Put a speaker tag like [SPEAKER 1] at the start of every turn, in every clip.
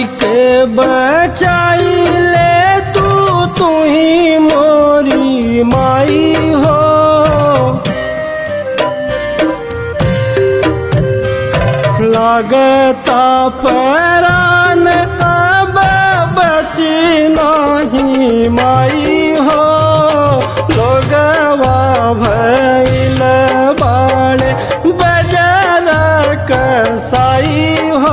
[SPEAKER 1] के बचाई ले तू तू ही मोरी माई हो लागता परान अब बची नहीं माई हो लोगवा भैल बाड़े बजर कसाई हो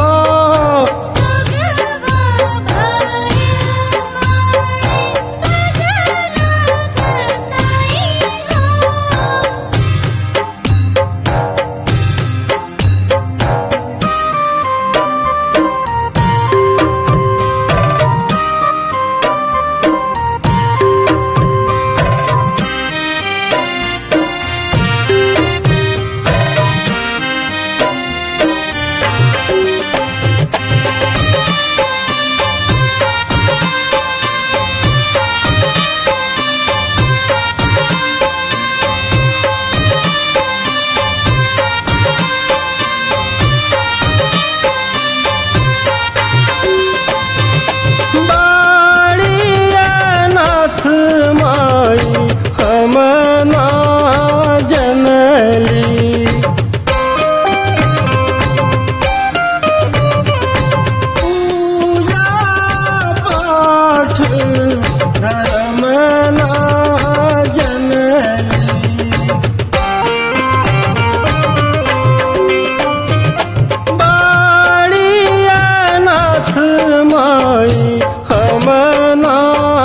[SPEAKER 1] बाड़िया नाथ माई हम ना जनली पूजा पाठ धर्म ना जनली बाड़िया नाथ माई हम ना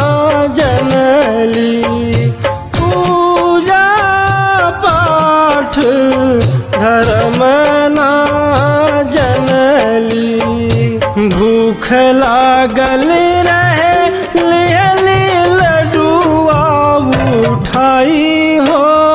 [SPEAKER 1] जनली पूजा पाठ धर्म ना जनली भूख लागल रहे लिहली लडुआ उठाई हो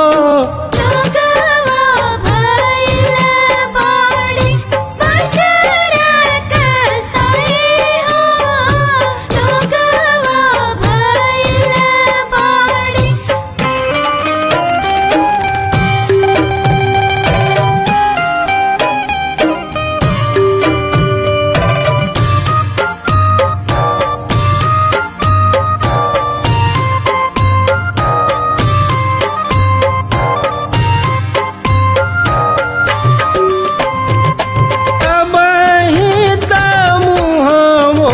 [SPEAKER 1] अबही त मुहमो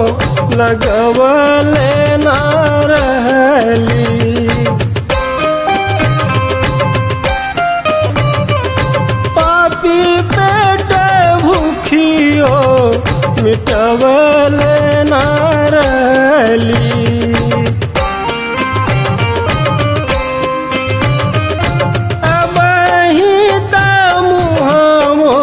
[SPEAKER 1] लगवले न रहली पापी पेट भूखियो मिटवले न रहली अबही त मुहमो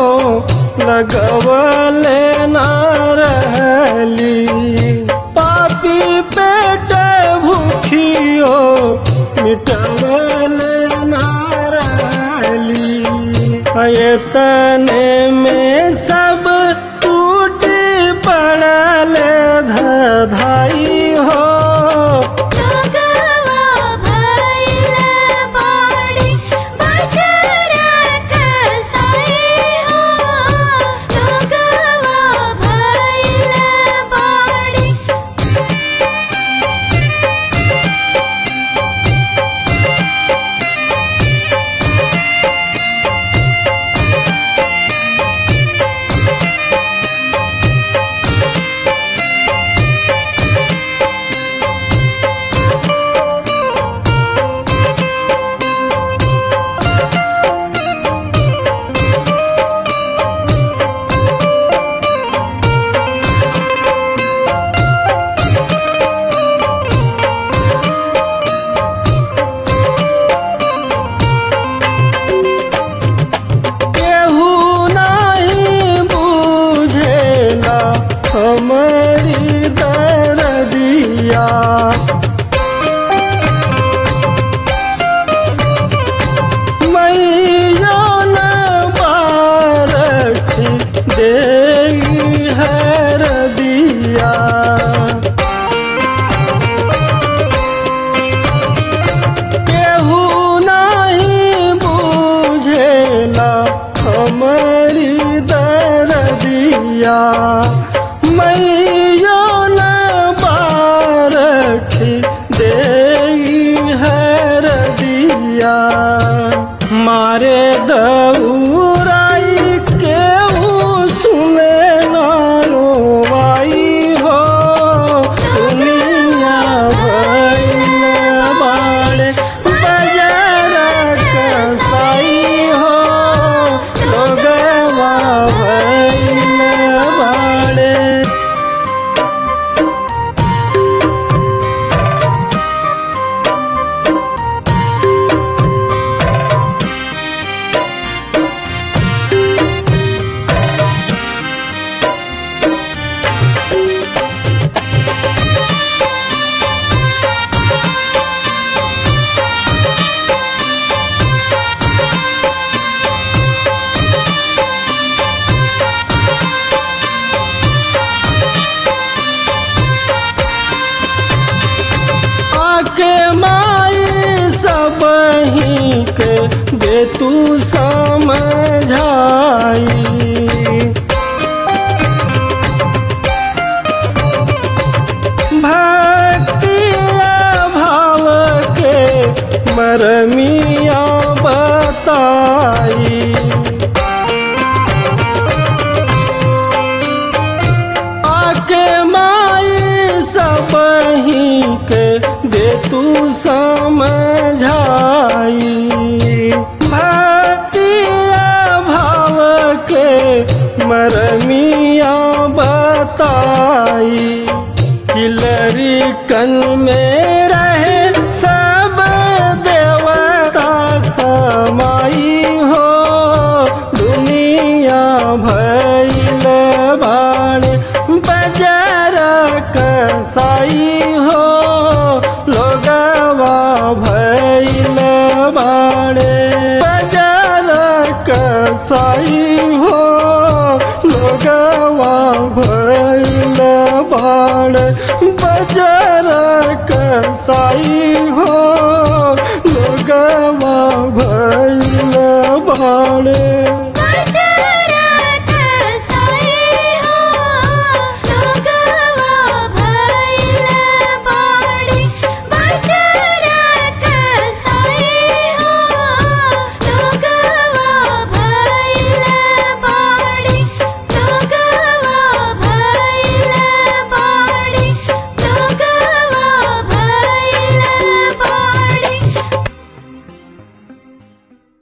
[SPEAKER 1] लगवले न रहली पापी पेट भूखियो मिटवले न रहली तने में सब टूट पड़ल धधाई हो केहू नहीं बुझेला हमारी दर्दिया मैया न बारखी दे है दिया केहू नहीं बुझेला हमारी दर्दिया मैं मारे दौराई केहू सुने ना रोवाई हो दुनिया भइल बाड़े बाजार कसाई हो लोगवा भइल बाड़े आके माई सब ही के दे तू समझाई भक्तिया भाव के मरमिया बताई आके माई सब ही के दे तू समझाई भक्तिया भाव के मरमिया बताई किलरी कन में रहे सब देवता समाई हो दुनिया भैल बाणे बजार कसाई हो लोगवा भैल बाणे बजार कसाई हो लोगवा भैल बाणे बजार कसाई हो